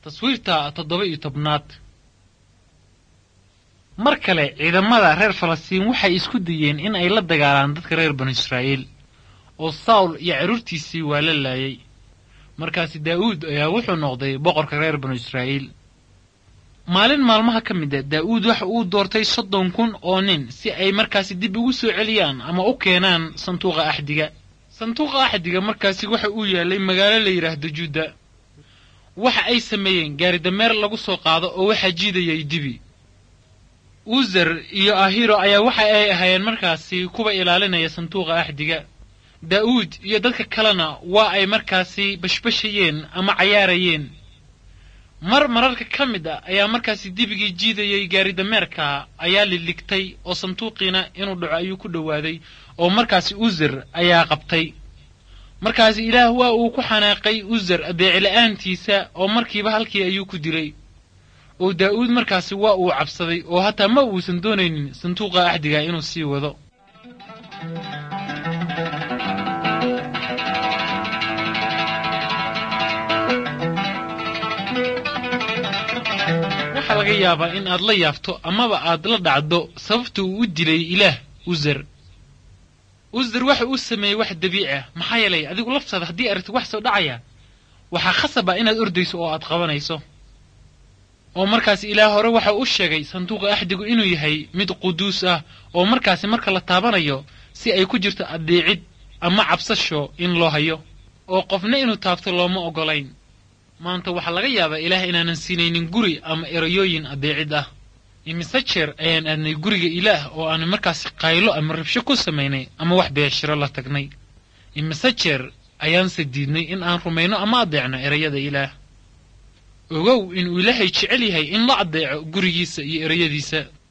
taswiirta toddoba iyo tobnaad mar kale ciidamada reer falastiin waxay isku dayeen in ay la dagaalaan dadka reer banu israa'iil oo sawl iyo carruurtiisii waa la laayay markaasi daa'uud ayaa wuxuu noqday boqorka reer banu israa'iil maalin maalmaha ka mid a daa'uud waxa uu doortay soddon kun oo nin si ay markaasi dib ugu soo celiyaan ama u keenaan sanduuqa axdiga sanduuqa axdiga markaasi waxa uu yaalay magaalo la yidhaahdo juuda waxa ay sameeyeen gaari dameer lagu soo qaado oo waxaa jiidayay dibi uzer iyo ahiro ayaa waxa ay ahaayeen markaasi kuwa ilaalinaya sanduuqa axdiga daa'uud iyo dadka kalena waa ay markaasi bashbashayeen ama cayaarayeen mar mararka ka mid a ayaa markaasi dibigii jiidayay gaari dameerka ayaa liligtay oo sanduuqiina inuu dhaco ayuu ku dhowaaday oo markaasi uzer ayaa qabtay markaasi ilaah waa uu ku xanaaqay uzer adeecila'aantiisa oo markiiba halkii ayuu ku dilay oo daa'uud markaasi waa uu cabsaday oo hataa ma uusan doonaynin sanduuqa axdiga inuu sii wado waxaa laga yaabaa in aad la yaabto amaba aad la dhacdo sababta uu u dilay ilaah uzer uzer waxa uu sameeyey wax dabiici ah maxaa yeelay adigu laftaada haddii aragti wax soo dhacaya waxaa khasab ah inaad ordayso oo aad qabanayso oo markaasi ilaah hore waxa uu sheegay sanduuqa axdigu inuu yahay mid quduus ah oo markaasi marka la taabanayo si ay ku jirto addeecid ama cabsasho in loo hayo oo qofna inuu taabto looma oggolayn maanta waxaa laga yaabaa ilaah inaanan siinaynin guri ama erayooyin addeecid ah imise jeer ayaan aadnay guriga ilaah oo aanu markaasi qaylo ama rabsho ku samaynay ama wax beeshiro la tagnay imise jeer ayaanse diidnay in aan rumayno ama addeecno erayada ilaah ogow inuu ilaahay jecel yahay in la addeeco gurigiisa iyo erayadiisa